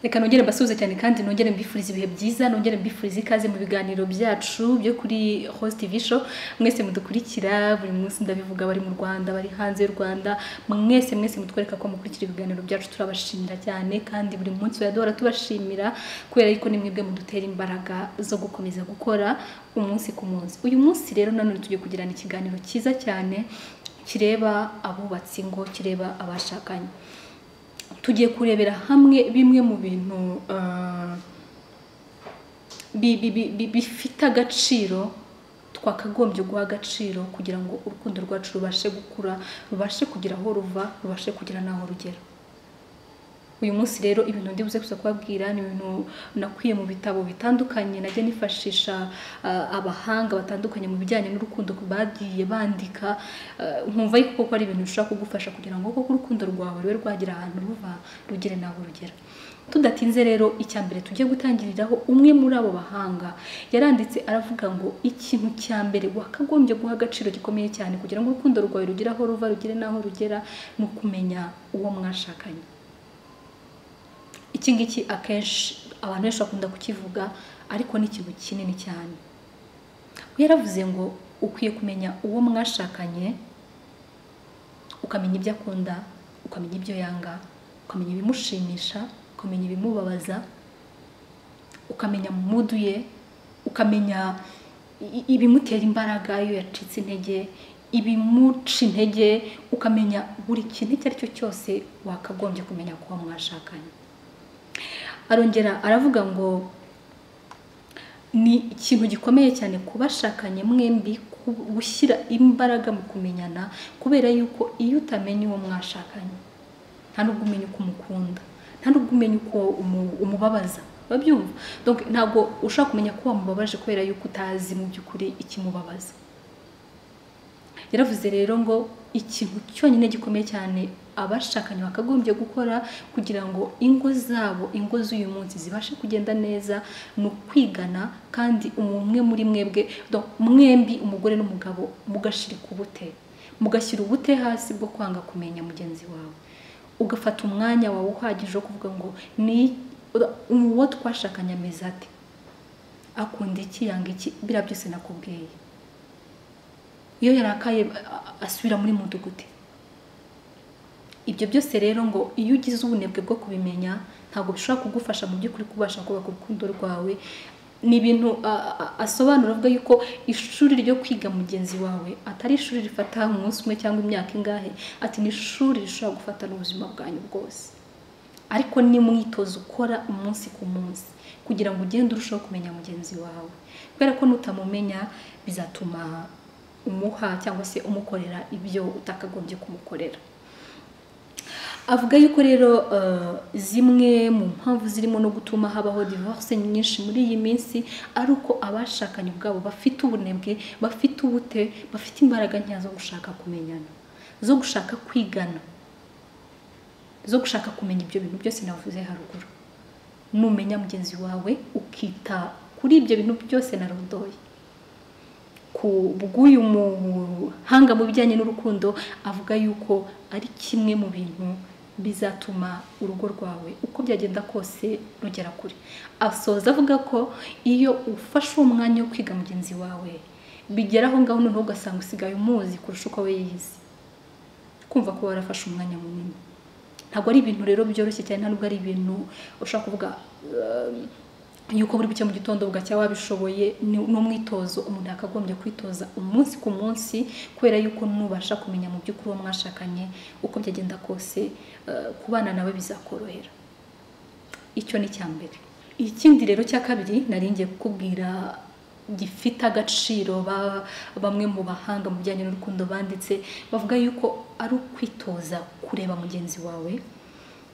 reka nongere mbasuhuze cyane kandi nongere mbifuriza ibihe byiza nongere mbifuriza ikaze mu biganiro byacu byo kuri host tv show mwese mudukurikira buri munsi ndabivuga bari mu rwanda bari hanze y'u rwanda mwese mwese mutwereka ko mukurikira ibiganiro byacu turabashimira cyane kandi buri munsi duhora tubashimira kubera yuko ni mwebwe mudutera imbaraga zo gukomeza gukora umunsi ku munsi uyu munsi rero nanone tugiye kugirana ikiganiro cyiza cyane kireba abubatsi ngo kireba abashakanye tugiye kurebera hamwe bimwe mu bintu bifite agaciro twakagombye guha agaciro kugira ngo urukundo rwacu rubashe gukura rubashe kugira aho ruva rubashe kugira n'aho rugera uyu munsi rero ibintu ndi buze gusa kubabwira ni ibintu nakwiye mu bitabo bitandukanye najya nifashisha abahanga batandukanye mu bijyanye n'urukundo bagiye bandika nkumva yuko ko ari ibintu bishobora kugufasha kugira ngo koko urukundo rwawe rube rwagira ahantu ruva rugere nawe urugera tudatinze rero icya mbere tujye gutangiriraho umwe muri abo bahanga yaranditse aravuga ngo ikintu cya mbere wakagombye guha agaciro gikomeye cyane kugira ngo urukundo rwawe rugire aho ruva rugere n'aho rugera ni ukumenya uwo mwashakanye iki ngiki akenshi abantu benshi bakunda kukivuga ariko ni ikintu kinini cyane yaravuze ngo ukwiye kumenya uwo mwashakanye ukamenya ibyo akunda ukamenya ibyo yanga ukamenya ibimushimisha ukamenya ibimubabaza ukamenya mudu ye ukamenya ibimutera imbaraga iyo yacitse intege ibimuca intege ukamenya buri kintu icyo ari cyo cyose wakagombye kumenya kuba mwashakanye arongera aravuga ngo ni ikintu gikomeye cyane kubashakanye mwembi gushyira imbaraga mu kumenyana kubera yuko iyo utamenye uwo mwashakanye nta nubwo umenya uko umukunda nta nubwo umenya uko umubabaza babyumva ntabwo ushobora kumenya ko wamubabaje kubera yuko utazi mu by'ukuri ikimubabaza yaravuze rero ngo ikintu cyonyine gikomeye cyane abashakanye bakagombye gukora kugira ngo ingo zabo ingo z'uyu munsi zibashe kugenda neza ni ukwigana kandi umwe muri mwebwe mwembi umugore n'umugabo mugashirika ubute mugashyira ubute hasi bwo kwanga kumenya mugenzi wawe ugafata umwanya wawe uhagije wo kuvuga ngo ni uwo twashakanye ameze ate akunda iki yanga iki biriya byose nakubwiye iyo yarakaye asubira muri mudugudu ibyo byose rero ngo iyo ugize ubunebwe bwo kubimenya ntabwo bishobora kugufasha mu by'ukuri kubasha kubaka urukundo rwawe ni ibintu asobanura avuga yuko ishuri ryo kwiga mugenzi wawe atari ishuri rifata umunsi umwe cyangwa imyaka ingahe ati ni ishuri rishobora gufata n'ubuzima bwanyu bwose ariko ni mwitozo ukora umunsi ku munsi kugira ngo ugende urusheho kumenya mugenzi wawe kubera ko nutamumenya bizatuma umuha cyangwa se umukorera ibyo utakagombye kumukorera avuga yuko rero zimwe mu mpamvu zirimo no gutuma habaho divorce nyinshi muri iyi minsi ari uko abashakanye ubwabo bafite ubunebwe bafite ubute bafite imbaraga nkeya zo gushaka kumenyana zo gushaka kwigana zo gushaka kumenya ibyo bintu byose navuze haruguru numenya mugenzi wawe ukita kuri ibyo bintu byose narondoye ku bw'uyu muhanga mu bijyanye n'urukundo avuga yuko ari kimwe mu bintu bizatuma urugo rwawe uko byagenda kose rugera kure asoza avuga ko iyo ufashe uwo mwanya wo kwiga mugenzi wawe bigera aho ngaho noneho ugasanga usigaye umuzi kurusha uko we yizi kumva ko warafashe umwanya munini ntabwo ari ibintu rero byoroshye cyane nta nubwo ari ibintu ushobora kuvuga yuko buri buke mu gitondo bugacya wabishoboye ni umwitozo umuntu yakagombye kwitoza umunsi ku munsi kubera yuko nubasha kumenya mu by'ukuri uwo mwashakanye uko byagenda kose kubana nawe bizakorohera icyo ni icya mbere ikindi rero cya kabiri naringiye kukubwira gifite agaciro bamwe mu bahanga mu bijyanye n'urukundo banditse bavuga yuko ari ukwitoza kureba mugenzi wawe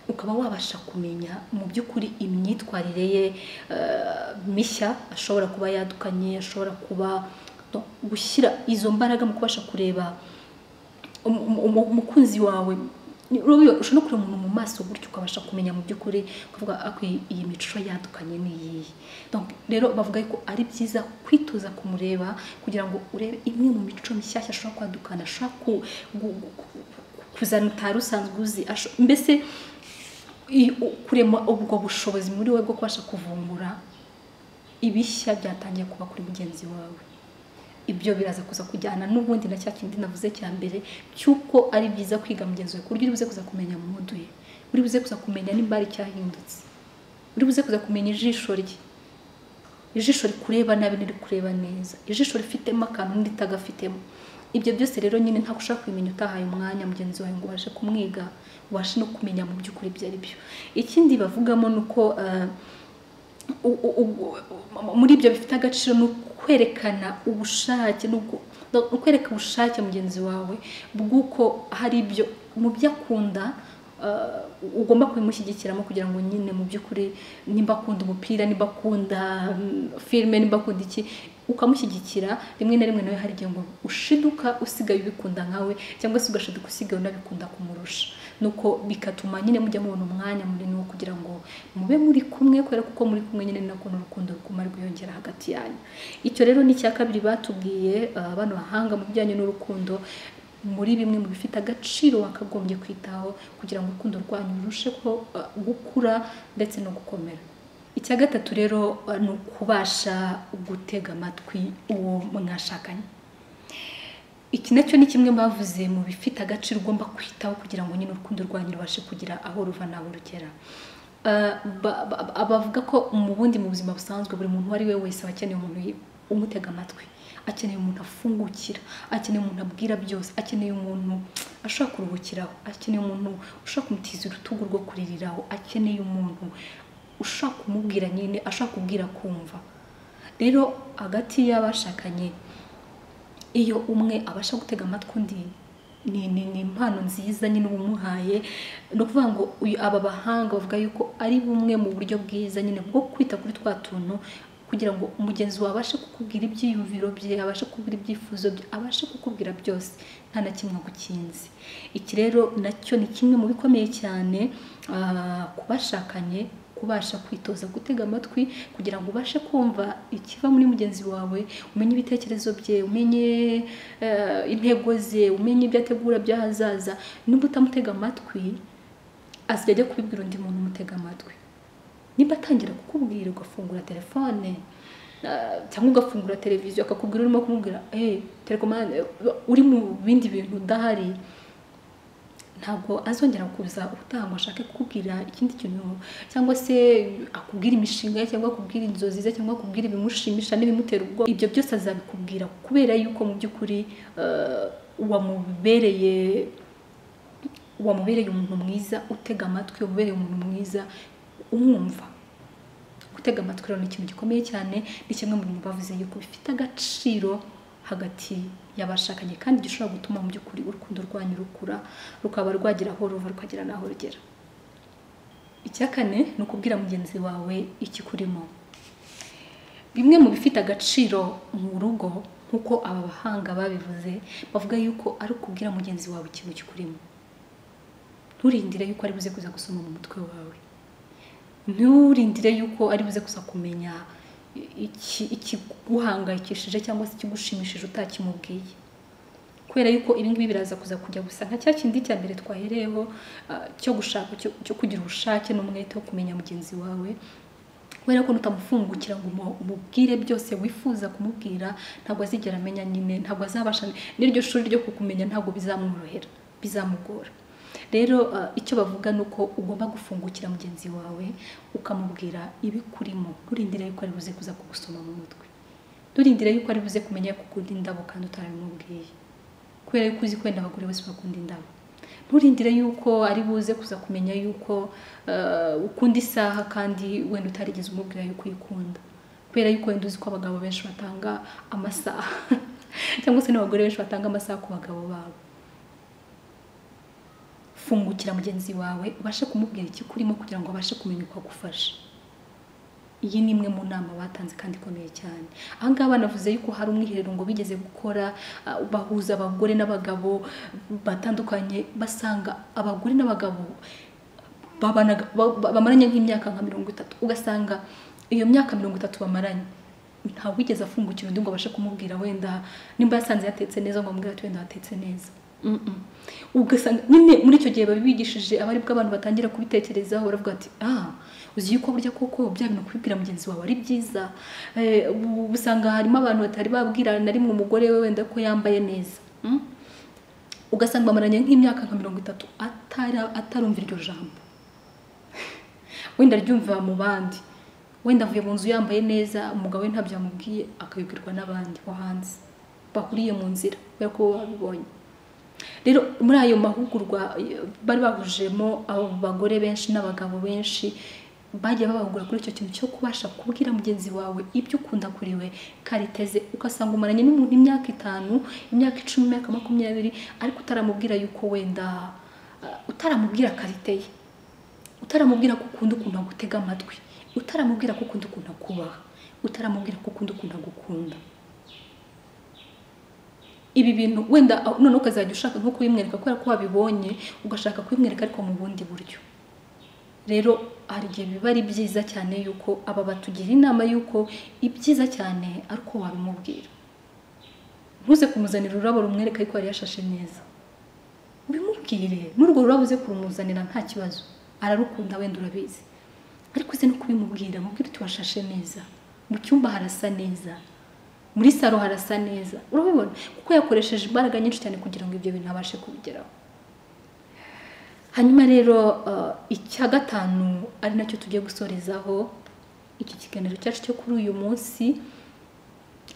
ukaba wabasha kumenya mu by'ukuri imyitwarire ye mishya ashobora kuba yadukanye ashobora kuba gushyira izo mbaraga mu kubasha kureba umukunzi wawe ushobora no kureba umuntu mu maso gutyo ukabasha kumenya mu by'ukuri kuvuga iyi mico yadukanye ni iyihe rero bavuga ko ari byiza kwitoza kumureba kugira ngo urebe imwe mu mico mishyashya ashobora kwadukana ashobora kuzana utari usanzwe uzi mbese i- u- kurema ubwo bushobozi muri wowe bwo kubasha kuvumbura ibishya byatangiye kuba kuri mugenzi wawe ibyo biraza kuza kujyana n'ubundi na cya kindi navuze cya mbere cy'uko ari byiza kwiga mugenzi wawe ku buryo uri buze kuza kumenya mu muduhe uri buze kuza kumenya nimba hari icyahindutse uri buze kuza kumenya ijisho rye ijisho rikureba nabi n'iri kureba neza ijisho rifitemo akantu n'itagafitemo ibyo byose rero nyine ntabwo ushobora kubimenya utahaye umwanya mugenzi wawe ngo ubashe kumwiga ubashe no kumenya mu by'ukuri ibyo ari byo ikindi bavugamo ni uko eh, u- u- u- muri ibyo bifite agaciro ni ukwerekana ubushake n'ubwo- no kwereka ubushake mugenzi wawe bw'uko hari ibyo mu byo akunda eh, ugomba kubimushyigikiramo kugira ngo nyine mu by'ukuri nimba akunda umupira nimba akunda mm, filime nimba akunda iki ukamushyigikira rimwe na rimwe nawe hari igihe ngo ushiduka usigaye ubikunda nkawe cyangwa se ugashiduka usigaye unabikunda kumurusha nuko bigatuma nyine mujya mubona umwanya munini wo kugira ngo mube muri kumwe kubera kuko muri kumwe nyine ni nako n'urukundo ruguma rwiyongera hagati yanyu icyo rero ni icya kabiri batubwiye ah, bano bahanga mu bijyanye n'urukundo muri bimwe mu bifite agaciro wakagombye kwitaho kugira ngo urukundo rwanyu rurusheho ah, gukura ndetse no gukomera icya gatatu rero uh, ni ukubasha gutega amatwi uwo mwashakanye iki nacyo ni kimwe bavuze mu bifite agaciro ugomba kwitaho kugira ngo nyine urukundo rwanyu rubashe kugira aho ruva n'aho rugera Uh, ba- ba- ba- bavuga ko mu bundi mu buzima busanzwe buri muntu uwo ari we wese aba akeneye umuntu umutega amatwi akeneye umuntu afungukira akeneye umuntu abwira byose akeneye umuntu ashobora kuruhukiraho akeneye umuntu ushobora kumutiza urutugu rwo kuririraho akeneye umuntu ushobora kumubwira nyine ashobora kubwira kumva rero hagati y'abashakanye iyo umwe abasha gutega amatwi undi ni, ni, ni impano nziza nyine uba umuhaye ni ukuvuga ngo uyu aba bahanga bavuga yuko ari bumwe mu buryo bwiza nyine bwo kwita kuri twa tuntu kugira ngo umugenzi wawe abashe kukubwira ibyiyumviro bye abashe kukubwira ibyifuzo bye abashe kukubwira byose nta na kimwe agukinze iki rero nacyo ni kimwe mu bikomeye cyane ah, ku bashakanye kubasha kwitoza gutega amatwi kugira ngo ubashe kumva ikiva muri mugenzi wawe umenye ibitekerezo bye umenye eh, intego ze umenye ibyo ategura by'ahazaza nimba utamutega amatwi azajya ajya kubibwira undi muntu umutega amatwi nimba atangira kukubwira ugafungura telefone eh, cyangwa ugafungura televiziyo akakubwira urimo kumubwira hey, telekomande eh, uri mu bindi bintu udahari ntabwo azongera kuza ubutaha ngo ashake kukubwira ikindi kintu cyangwa se akubwira imishinga ye cyangwa akubwira inzozi ze cyangwa akubwira ibimushimisha n'ibimutera ubwoba ibyo byose azabikubwira kubera yuko mu by'ukuri eh, wamubereye wamubereye umuntu mwiza utega amatwi wamubereye umuntu mwiza umwumva gutega amatwi rero ni ikintu gikomeye cyane ni kimwe mu bintu bavuze yuko bifite agaciro hagati y'abashakanye kandi gishobora gutuma mu by'ukuri urukundo rwanyu rukura rukaba rwagira aho ruva rukagera n'aho rugera icya kane ni ukubwira mugenzi wawe ikikurimo bimwe mu bifite agaciro mu rugo nk'uko aba bahanga babivuze bavuga yuko ari ukubwira mugenzi wawe ikintu kikurimo nturindire yuko ari buze kuza gusoma mu mutwe wawe nturindire yuko ari buze kuza kumenya iki- ikiguhangayikishije cyangwa se ikigushimishije utakimubwiye kubera yuko ibi ngibi biraza kuza kujya gusa nka cya kindi cya mbere twahereyeho ah, cyo gushaka cyo- cyo kugira ubushake n'umwete wo kumenya mugenzi wawe kubera ko nutamufungukira ngo umu- umubwire byose wifuza kumubwira ntabwo azigera amenya nyine ntabwo azabasha n'iryo shuri ryo kukumenya ntabwo bizamworohera bizamugora rero ah, icyo bavuga ni uko ugomba gufungukira mugenzi wawe ukamubwira ibikurimo nturindire yuko ari buze kuza kugusoma mu mutwe nturindire yuko ari buze kumenya kukunda indabo kandi utarabimubwiye kubera yuko uzi kwenda abagore bose bakunda indabo nturindire yuko ari buze kuza kumenya yuko eh, ukunda isaha kandi wenda utarigeze umubwira yuko uyikunda kubera yuko wenda uzi ko abagabo benshi batanga amasaha cyangwa se n'abagore benshi batanga amasaha ku bagabo babo fungukira mugenzi wawe ubashe kumubwira icyo kurimo kugira ngo abashe kumenya uko agufasha iyi ni imwe mu nama batanze kandi ikomeye cyane aha ngaha banavuze yuko hari umwiherero ngo bigeze gukora ah, bahuza abagore n'abagabo batandukanye basanga abagore n'abagabo babanaga- ba- ba- bamaranye nk'imyaka nka mirongo itatu ugasanga iyo myaka mirongo itatu bamaranye ntawe wigeze afungukira undi ngo abashe kumubwira wenda nimba yasanze yatetse neza ngo amubwire ati wenda watetse neza ugasanga nyine muri icyo gihe babigishije aba aribwo abantu batangira kubitekerezaho baravuga ati aha uzi yuko burya koko bya bintu kubibwira mugenzi wawe ari byiza Eh, ubu usanga harimo abantu batari babwira na rimwe umugore we wenda ko yambaye neza Mm? ugasanga bamaranye nk'imyaka nka mirongo itatu atara- atarumva iryo jambo wenda aryumva mu bandi wenda avuye mu nzu yambaye neza umugabo we ntabyo yamubwiye akabibwirwa n'abandi bo hanze bahuriye mu nzira kubera ko bo babibonye rero muri ayo mahugurwa eh, bari bahujemo abo bagore benshi n'abagabo benshi bagiye babahugura kuri icyo kintu cyo kubasha kubwira mugenzi wawe ibyo ukunda kuri we kariteze ugasanga umaranye n'umuntu imyaka itanu imyaka icumi imyaka makumyabiri ariko utaramubwira yuko wenda eh, utaramubwira karite ye utaramubwira ko ukunda ukuntu agutega amatwi utaramubwira ko ukunda ukuntu akubaha utaramubwira ko ukunda ukuntu agukunda ibi bintu wenda aho- noneho ukazajya ushaka nko kubimwereka kubera ko wabibonye ugashaka kubimwereka ariko mu bundi buryo rero hari igihe biba ari byiza cyane yuko aba batugira inama yuko ibyiza cyane ari uko wabimubwira ntuze kumuzanira ururabo rumwereka ariko yari yashashe neza ubimubwire n'urwo rurabo uze kurumuzanira nta kibazo ararukunda wenda urabizi ariko uze no kubimubwira mubwire uti washashe neza mu cyumba harasa neza muri saro harasa neza urabibona kuko yakoresheje imbaraga nyinshi cyane kugira ngo ibyo bintu abashe kubigeraho hanyuma rero eh, icya gatanu ari nacyo tugiye gusorezaho iki kiganiro cyacu cyo kuri uyu munsi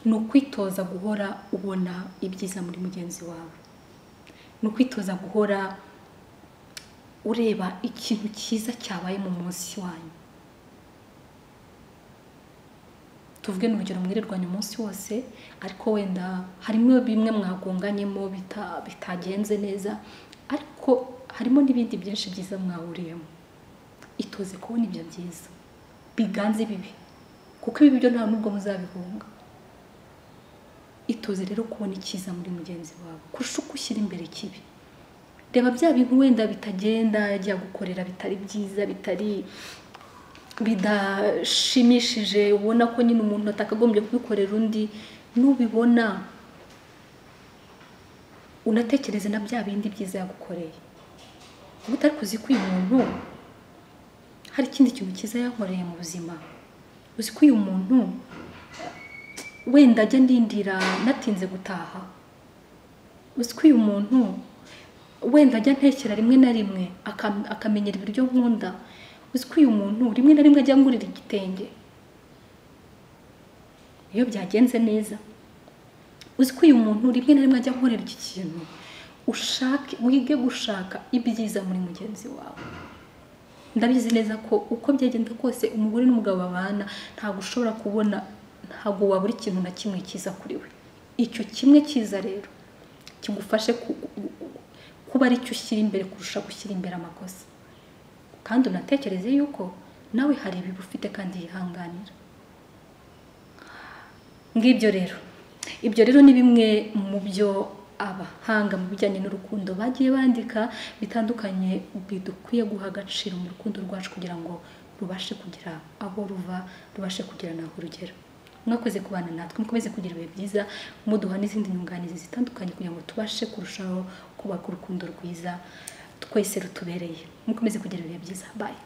ni ukwitoza guhora ubona ibyiza muri mugenzi wawe ni ukwitoza guhora ureba ikintu cyiza cyabaye mu munsi wanyu tuvuge ni urugero mwirirwanya umunsi wose ariko wenda harimo bimwe mwagonganyemo bita- bitagenze neza ariko harimo n'ibindi byinshi byiza mwahuriyemo itoze kubona ibyo byiza biganze bibi kuko ibi byo nta n'ubwo muzabihunga itoze rero kubona icyiza muri mugenzi wawe kurusha uko ushyira imbere ikibi reba bya bintu wenda bitagenda ajya gukorera bitari byiza bitari bidashimishije ubona ko nyine umuntu atakagombye kubikorera undi nubibona unatekereze na bya bindi byiza yagukoreye uba utari kuzi ko uyu muntu hari ikindi kintu cyiza yankoreye mu buzima uzi ko uyu muntu wenda ajya ndindira natinze gutaha uzi ko uyu muntu wenda ajya ntekera rimwe na rimwe akam- akamenyera ibiryo nkunda uzi ko uyu muntu rimwe na rimwe ajya ngurira igitenge iyo byagenze neza uzi ko uyu muntu rimwe na rimwe ajya nkorera iki kintu ushake wige gushaka ibyiza muri mugenzi wawe ndabizi neza ko uko byagenda kose umugore n'umugabo babana ntabwo ushobora kubona ntabwo wabura ikintu na kimwe cyiza kuri we icyo kimwe cyiza rero kigufashe ku- kuba aricyo ushyira imbere kurusha gushyira imbere amakosa kandi unatekereze yuko nawe hari ibiba ufite kandi yihanganira ngibyo rero ibyo rero ni bimwe mu byo abahanga mu bijyanye n'urukundo bagiye bandika bitandukanye bidukwiye guha agaciro mu rukundo rwacu kugira ngo rubashe kugira aho ruva rubashe kugira n'aho rugera mwakoze kubana natwe mukomeze kugira ibihe byiza muduha n'izindi nyunganizi zitandukanye kugira ngo tubashe kurushaho kubaka urukundo rwiza twese rutubereye mukomeze kugira ibihe byiza bayi